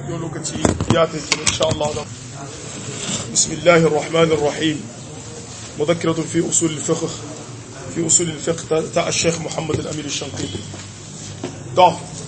yau lokaci ya tafi insha Allah da bismillahir rahmanir rahim mudhakkiratun fi usul al-fiqh fi usul al-fiqh ta al-sheikh Muhammad al-Amin al-Shanqiti to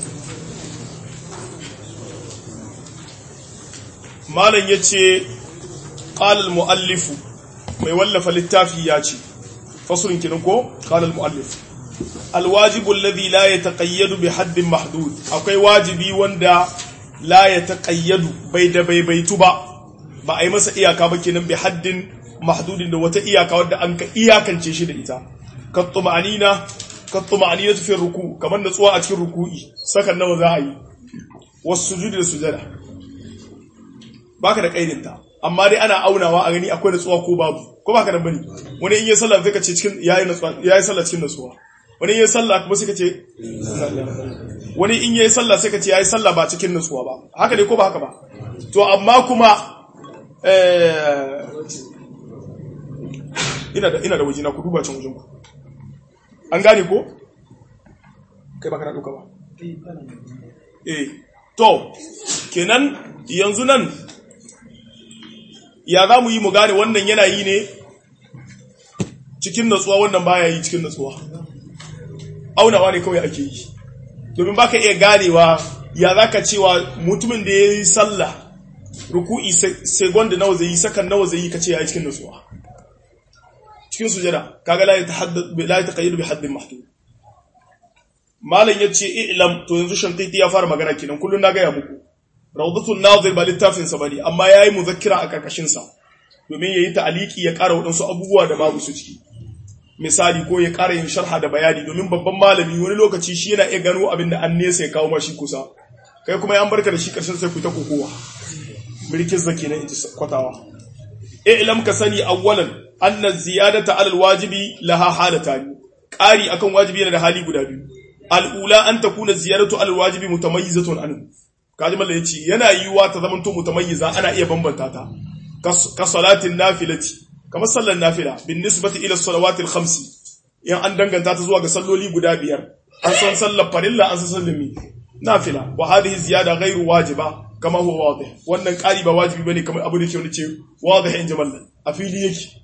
malan yace qala al-muallif mai wallafa littafi ya ce fasulun kinan ko qala al-muallif alwajibu alladhi la yataqayyadu bi haddin mahdud akwai wajibi wanda la yataqayyadu bai da baibaitu ba ba a yi masa iyaka ba kenan bi haddin mahdudin da wata iyaka wadda an ka iyakance shi da ita ka tuma'anina ka tuma'anina fi ruku kamar natsuwa a cikin ruku'i sakan nawa za a yi wasu sujudi da sujada baka da kaidinta amma dai ana aunawa a gani akwai natsuwa ko babu ko baka da bane wani in yi sallah zai ka ce cikin yayi natsuwa yayi sallah cikin natsuwa wani yin sallah kuma suka ce wani in yayi sallah sai ka ce yayi sallah ba cikin nutsuwa ba haka ne ko ba haka ba to amma kuma ina da ina da wajina ku duba can wajen ku an gane ko kai ba kana duka ba eh to kenan yanzu nan ya za mu yi mu gane wannan yana yi ne cikin natsuwa wannan baya yi cikin natsuwa aunawa ne kawai ake yi domin baka iya ganewa ya zaka cewa mutumin da ya yi sallah ruku'i segonda nawa zai yi sakan nawa zai yi kace ya yi cikin nutsuwa cikin sujada kaga la ya taqayyadu bi haddin mahdud malam yace i'lam to yanzu shantiti ya fara magana kenan kullun na gaya muku rawdatul nazir ba littafin sa bane amma yayi muzakkira a karkashin sa domin yayi ta'aliki ya ƙara wadansu abubuwa da babu su ciki misali ko ya ƙara yin sharha da bayani domin babban malami wani lokaci shi yana iya gano abin da an nesa ya kawo mashi kusa kai kuma yan barka da shi ƙarshen sai ku ta kokowa mulkin zaki na inji kwatawa i'lam ka sani awwalan anna ziyadata alal wajibi laha halatan ƙari akan wajibi yana da hali guda biyu al'ula an takuna ziyaratu alal wajibi mutamayyizatun anhu kaji mallan yace yana yiwuwa ta zamanto mutamayyiza ana iya bambanta ta ka salatin nafilati kamar sallar nafila bin nisbati ila salawatil khamsi in an danganta ta zuwa ga salloli guda biyar an san sallar farilla an san sallar mi nafila wa hadhihi ziyada ghairu wajiba kama huwa wadih wannan qari ba wajibi bane kamar abu da ke wani ce wadih in jamal a fili yake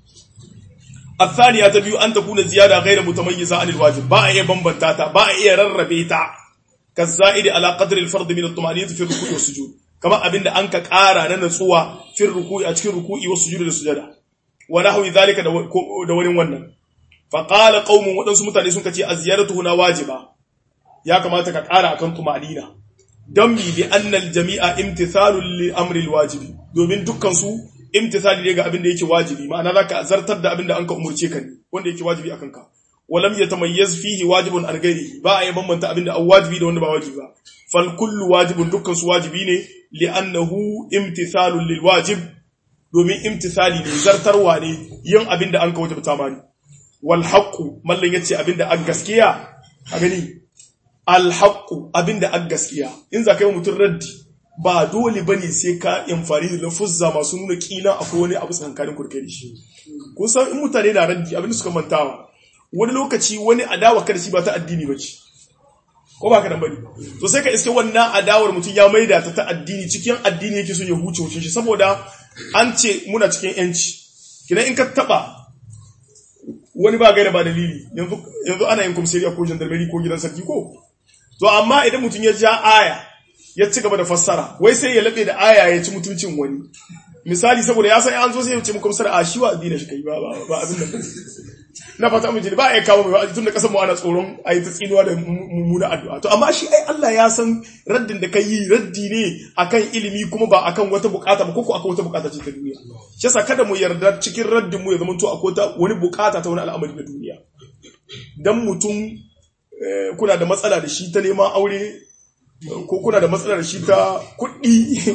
الثانية تبيو أن تكون زيادة غير متميزة عن الواجب با إيه بمبنتاتا با إيه رربيتا كالزائد على قدر الفرض من الطمأنينة في الركوع والسجود كما أبن أنك قارا ننسوا في الركوع أتكي الركوع والسجود للسجدة wa nahwi zalika da wani wannan fa qala qaumun wadansu mutane sun kace az-ziyaratu huna wajiba ya kamata ka ƙara akan tumanina dan bi bi anna al-jami'a imtithalun li amri al-wajibi domin dukkan su imtithali ne ga abin da yake wajibi ma'ana zaka zartar da abin da anka umurce ka ne wanda yake wajibi akan ka walam yatamayyaz fihi wajibun an ghairihi ba a yi bambanta abin da wajibi da wanda ba wajibi ba fal kullu wajibun dukkan su wajibi ne li annahu imtithalun lil wajib domin imtisali ne zartarwa ne yin abin da an kawo ta mani wal haqqu mallan yace abin da an gaskiya a gani al haqqu abin da an gaskiya in za ka yi mutum raddi ba dole bane sai ka amfani da lafuzza masu nuna kila akwai wani abu tsakankanin kurkari shi kun san in mutane na raddi abin da suka mantawa wani lokaci wani adawa kada shi ba ta addini bace ko ba ka dan bane to sai ka iske wannan adawar mutum ya maida ta ta addini cikin addini yake son ya huce wucin shi saboda an ce muna cikin yanci kina in ka taba wani ba gaira ba dalili yanzu yanzu ana yin komisariya ko jandarmeri ko gidan sarki ko to amma idan mutum ya ja aya ya ci gaba da fassara wai sai ya labe da aya ya ci mutuncin wani misali saboda ya san an zo sai ya ce mu komisar a shi wa addini shi kai ba ba abin nan na fata mun jini ba a kawo mai wa'azi tun da kasan mu ana tsoron a yi ta tsinuwa da mummuna addu'a to amma shi ai Allah ya san raddin da kai yi raddi ne akan ilimi kuma ba akan wata bukata ba koko akan wata bukata ce ta duniya shi yasa kada mu yarda cikin raddin mu ya zama to akwai ta wani bukata ta wani al'amari na duniya dan mutum kuna da matsala da shi ta neman aure ko kuna da matsala da shi ta kuɗi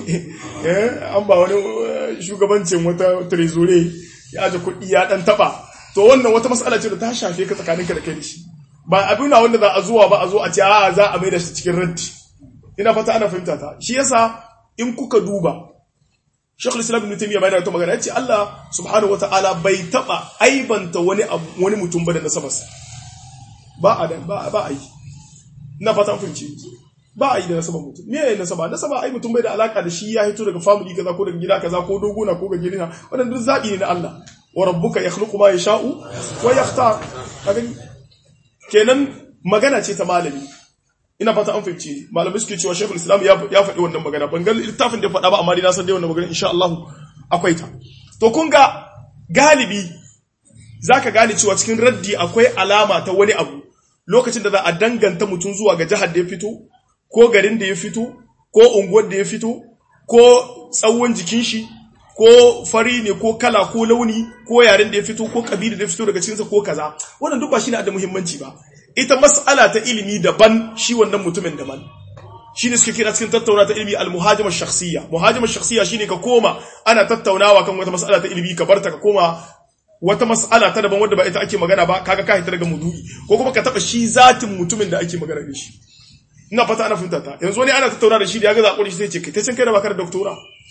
an ba wani shugabancin wata trezore ya aje kuɗi ya dan taba to wannan wata matsala ce da ta shafe ka tsakaninka da kai da shi ba abin na wanda za a zuwa ba a zo a ce a za a mai da shi cikin raddi ina fata ana fahimta ta shi yasa in kuka duba Sheikhul Islam Ibn Taymiyyah bai da wata magana yace Allah subhanahu wataala bai taba aibanta wani wani mutum ba da nasabarsa ba a da ba ba a yi ina fata an fahimci ba a yi da nasaba mutum me ne nasaba nasaba ai mutum bai da alaka da shi ya hito daga family kaza ko daga gida kaza ko dogona ko gajeri na wannan duk zabi ne na Allah wa rabbuka yakhluqu ma yasha'u wa yakhtar kenan magana ce ta malami ina fata an fahimci malamai suke cewa shekul islam ya faɗi wannan magana ban ga littafin da faɗa ba amma dai na san dai wannan magana insha Allah akwai ta to kun ga galibi zaka gane cewa cikin raddi akwai alama ta wani abu lokacin da za a danganta mutum zuwa ga jihar da ya fito ko garin da ya fito ko unguwar da ya fito ko tsawon jikin shi ko fari ne ko kala ko launi ko yaren da ya fito ko kabila da ya fito daga cikinsa ko kaza wannan duk ba shi ne da muhimmanci ba ita mas'ala ta ilimi daban shi wannan mutumin daban shi ne suke kira cikin tattauna ta ilimi al-muhajimar shakhsiyya muhajimar shakhsiyya shine ka koma ana tattaunawa kan wata mas'ala ta ilimi ka barta ka koma wata mas'ala ta daban wadda ba ita ake magana ba kaga ka hita daga mudu'i ko kuma ka taba shi zatin mutumin da ake magana da shi ina fata ana fahimta ta yanzu wani ana tattauna da shi da ya ga zakuri shi sai ce kai ta can kai da baka da doktora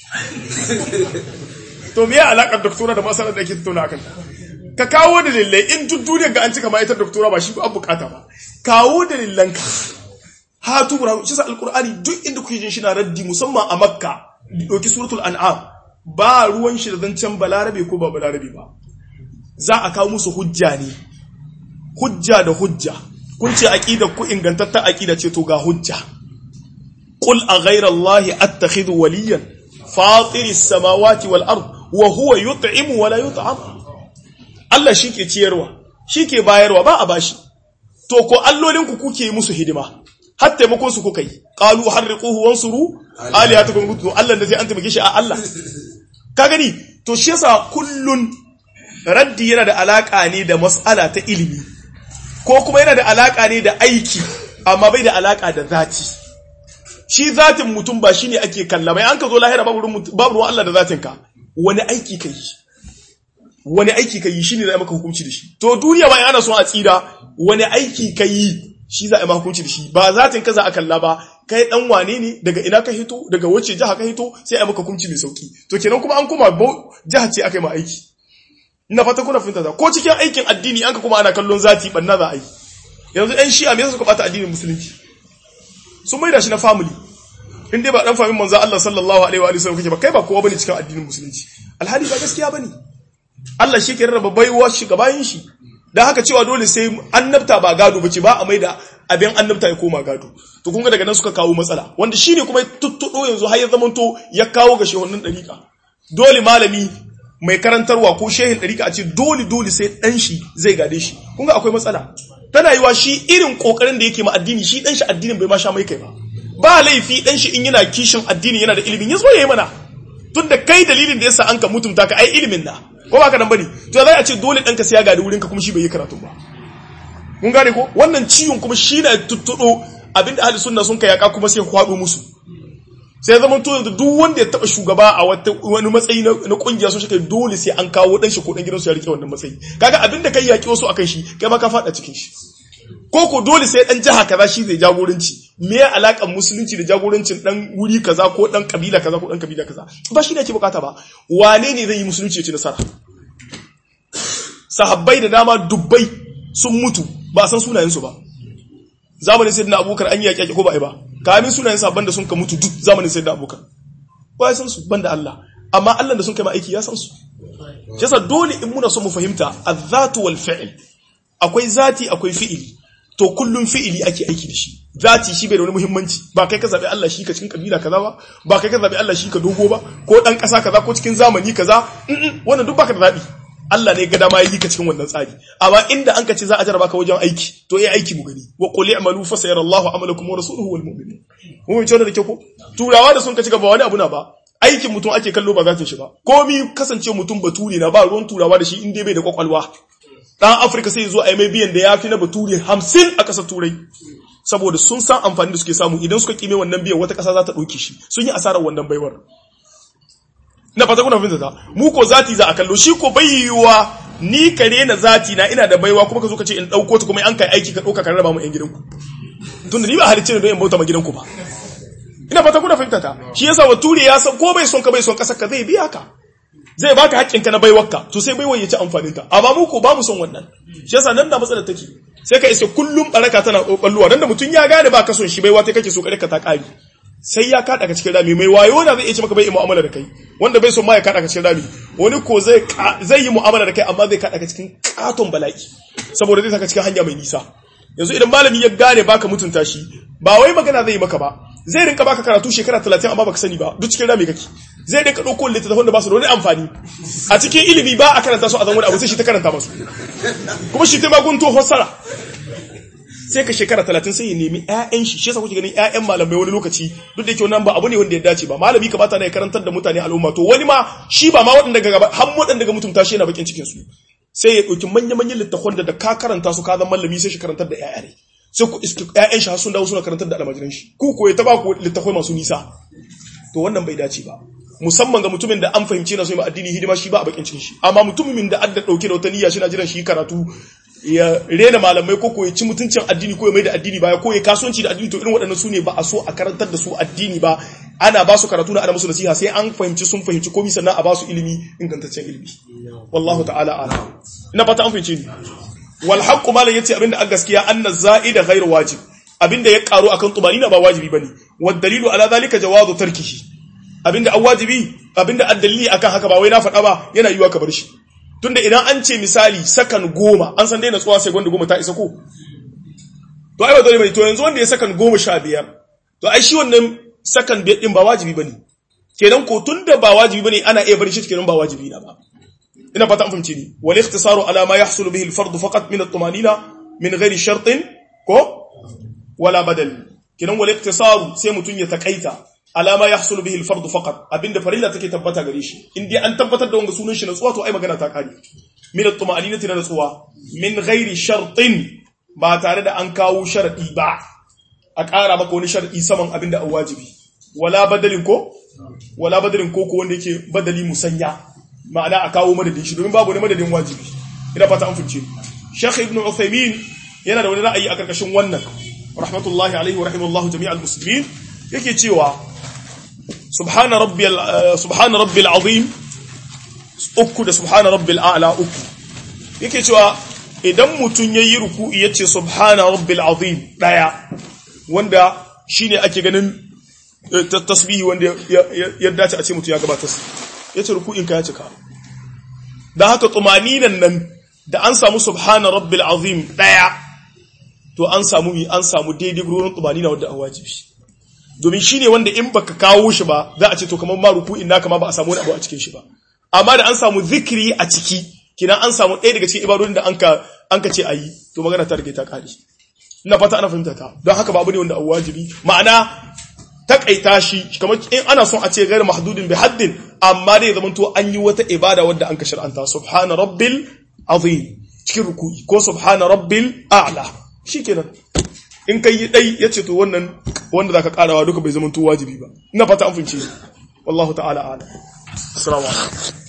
to me ya alakar doktora da masalar da ake tattauna akan ka kawo dalilai in duk duniyar ga an cika ma'aikatar doktora ba shi ba bukata ba kawo dalilan ka hatu burhanu shi sa alqur'ani duk inda kuke jin shi na raddi musamman a makka doki suratul an'am ba ruwan shi da zancen balarabe ko ba balarabe ba za a kawo musu hujja ne hujja da hujja kun ce aqidar ku ingantattar aqida ce to ga hujja qul a ghayra allahi attakhidhu waliyan fatir as-samawati wal ard wa huwa yut'imu wa la yut'am Allah shike ciyarwa shike bayarwa ba a bashi to ko allolin ku kuke musu hidima har taimakon su kuka yi qalu harriquhu wansuru alihatakum gudu Allah da zai an taimake shi a Allah ka gani to shi yasa kullun raddi yana da alaka ne da mas'ala ta ilimi ko kuma yana da alaka ne da aiki amma bai da alaka da zati shi zatin mutum ba shine ake kalla bai an ka zo lahira babu ruwan Allah da zatin ka wani aiki kai wani aiki kai shine zai maka hukunci da shi to duniya ba ana son a tsira wani aiki kai shi za a maka hukunci da shi ba zatin ka za a kalla ba kai dan wane ne daga ina ka hito daga wace jiha ka hito sai a maka hukunci mai sauki to kenan kuma an kuma jiha ce aka yi ma aiki ina fata kuna fahimta ta ko cikin aikin addini an ka kuma ana kallon zati banna za a yi yanzu ɗan shi'a me yasa suka bata addinin musulunci sun maida shi na family in dai ba dan famin manzo Allah sallallahu alaihi wa sallam kake ba kai ba kowa bane cikin addinin musulunci alhali ba gaskiya bane Allah shi ke rarraba baiwa shi ga bayin shi dan haka cewa dole sai annabta ba gado bace ba a maida abin annabta ya koma gado to kun ga daga nan suka kawo matsala wanda shine kuma tuttudo yanzu har ya zamanto ya kawo ga shehunan dariƙa dole malami mai karantarwa ko shehin ɗarika a ce dole dole sai ɗan shi zai gade shi kun ga akwai matsala tana yiwa shi irin ƙoƙarin da yake ma addini shi ɗan shi addinin bai ma sha mai kai ba ba laifi ɗan shi in yana kishin addini yana da ilimin ya zo ya yi mana tun da kai dalilin da yasa an ka mutunta ka ai ilimin na ko ba ka nan bane to zai a ce dole ɗanka sai ya gadi wurin ka kuma shi bai yi karatu ba kun gane ko wannan ciwon kuma shi na tuttuɗo abinda ahli sunna sun ka yaka kuma sai kwaɗo musu sai zaman to yanzu duk wanda ya taba shugaba a wani matsayi na kungiya sun shi dole sai an kawo dan shi ko dan gidansu ya rike wannan matsayi kaga abinda kai yaki wasu akan shi kai ma ka fada cikin shi ko ko dole sai dan jiha kaza shi zai jagoranci me ya alakan musulunci da jagorancin dan wuri kaza ko dan kabila kaza ko dan kabila kaza ba shi ne ake bukata ba wane ne zai yi musulunci ya ci nasara sahabbai da dama dubbai sun mutu ba san sunayen su ba zamanin sayyidina abubakar an yi yaki ko ba ai ba kamin sunayen sabon da sun ka mutu duk zamanin sai da abokan ba ya san su banda Allah amma Allah da sun kai ma aiki ya san su yasa dole in muna so mu fahimta az-zatu wal fi'l akwai zati akwai fi'ili to kullum fi'ili ake aiki da shi zati shi bai da wani muhimmanci ba kai ka zabi Allah shi ka cikin kabila kaza ba ba kai ka zabi Allah shi ka dogo ba ko dan kasa kaza ko cikin zamani kaza wannan duk baka da zabi Allah ne ga dama yi ka cikin wannan tsari amma inda an ka ce za a jarraba ka wajen aiki to yi aiki mu gani wa qul i'malu fa sayarallahu amalakum wa rasuluhu wal mu'minun mun ce da ke ko turawa da sun ka cika ba wani abu na ba aikin mutum ake kallo ba za ta shi ba komi kasance mutum bature na ba ruwan turawa da shi inda bai da kwakwalwa dan afirka sai zo a yi mai biyan da ya fi na bature hamsin a ƙasar turai saboda sun san amfani da suke samu idan suka kime wannan biyan wata ƙasa za ta ɗauke shi sun yi asarar wannan baiwar na fata kuna fahimta ta mu ko zati za a kallo shi ko bai yiwuwa ni kare na zati na ina da baiwa kuma ka zo ka ce in dauko ta kuma an kai aiki ka dauka ka raba mu yan gidanku tun da ni ba halicce ne don in bauta ma gidanku ba ina fata kuna fahimta ta shi yasa wa ture ya san ko bai son ka bai son kasar ka zai biya ka zai baka haƙƙin ka na baiwarka to sai baiwar ya ci amfanin ta amma mu ko ba mu son wannan shi yasa nan da matsalar take sai ka isa kullum baraka tana balluwa dan da mutun ya gane ba ka son shi bai wata kake so kare ka ta kari sai ya kada ka cikin rami mai wayo na zai iya ce maka bai yi mu'amala da kai wanda bai son ma ya kada ka cikin rami wani ko zai zai yi mu'amala da kai amma zai kada ka cikin katon bala'i saboda zai saka cikin hanya mai nisa yanzu idan malami ya gane baka mutunta shi ba wai magana zai yi maka ba zai rinka baka karatu shekara 30 amma baka sani ba duk cikin rami kake zai rinka dauko littattafan da ba su da wani amfani a cikin ilimi ba a karanta su a zan wani abu sai shi ta karanta masu kuma shi ta magunto fassara sai ka shekara 30 sai ya nemi ƴaƴan shi shi yasa kuke ganin ƴaƴan malamai wani lokaci duk da yake wannan ba abu ne wanda ya dace ba malami ka bata ne karantar da mutane al'umma to wani ma shi ba ma waɗanda daga har waɗanda daga mutunta shi yana bakin cikin su sai ya ɗauki manya-manyan littafan da ka karanta su ka zama malami sai shi karantar da ƴaƴa ne sai ku iski ƴaƴan shi sun dawo suna karantar da almajiran shi ku ko ya taba ku littafai masu nisa to wannan bai dace ba musamman ga mutumin da an fahimci na so yi addini hidima shi ba a bakin cikin shi amma mutumin da adda dauke da wata niyya shi na jiran shi karatu ya rena malamai ko ko ya ci mutuncin addini ko ya mai da addini baya ko ya kasuwanci da addini to irin waɗannan su ne ba a so a karantar da su addini ba ana ba su karatu na ana musu nasiha sai an fahimci sun fahimci komai sannan a ba su ilimi ingantaccen ilimi wallahu ta'ala ala ina fata an fahimci ni wal haqqu malan yace abinda an gaskiya anna za'ida ghairu wajib abinda ya karo akan tumanina ba wajibi bane wad dalilu ala zalika jawazu tarkihi abinda an wajibi abinda an dalili akan haka ba wai na faɗa ba yana yiwa ka bar shi tunda idan an ce misali sakan goma an san dai na tsuwa sai gwanda goma ta isa ko to ai ba dole bane to yanzu wanda ya sakan goma sha biyar to ai shi wannan sakan biyar din ba wajibi bane kenan ko tunda ba wajibi bane ana iya bar shi kenan ba wajibi na ba ina fata an fahimci ni wal ikhtisaru ala ma yahsulu bihi al fard faqat min at tumanina min ghairi shartin ko wala badal kenan wal ikhtisaru sai mutun ya takaita alama ya hasulu bihi al-fardu faqat abinda farilla take tabbata gare shi in dai an tabbatar da wanga sunan shi natsuwa to ai magana ta kare min at-tuma'aninati na natsuwa min ghairi shartin ba tare da an kawo sharadi ba a ƙara maka wani sharadi saman abinda an wajibi wala badalin ko wala badalin ko ko wanda yake badali musanya ma'ana a kawo madadin shi domin babu wani madadin wajibi ina fata an fice Sheikh Ibn Uthaymeen yana da wani ra'ayi a karkashin wannan rahmatullahi alaihi wa rahimallahu jami'al muslimin yake cewa subhana rabbiyal subhana rabbil azim uku da subhana rabbil a'la uku yake cewa idan mutun yayi ruku'i yace subhana rabbil azim daya wanda shine ake ganin tasbihi wanda ya dace a ce mutun ya gabatar yace ruku'in ka ya cika dan haka tumaninan nan da an samu subhana rabbil azim daya to an samu an samu daidai gurin tumanina wanda an wajibi domin shi ne wanda in baka kawo shi ba za a ce to kamar ma ruku'in naka ma ba a samu wani abu a cikin shi ba amma da an samu zikiri a ciki kina an samu ɗaya daga cikin ibadodin da an ka an ka ce ayi to magana ta rage ta kare ina fata ana fahimta ta don haka babu ne wanda abu wajibi ma'ana takaita shi kamar in ana son a ce gairu mahdudin bi haddin amma dai zaman to an yi wata ibada wadda an ka shar'anta subhana rabbil azim cikin ruku'i ko subhana rabbil a'la shikenan in kai yi dai yace to wannan wanda zaka karawa duka bai zama to wajibi ba ina fata an fince wallahu ta'ala a'lam assalamu alaikum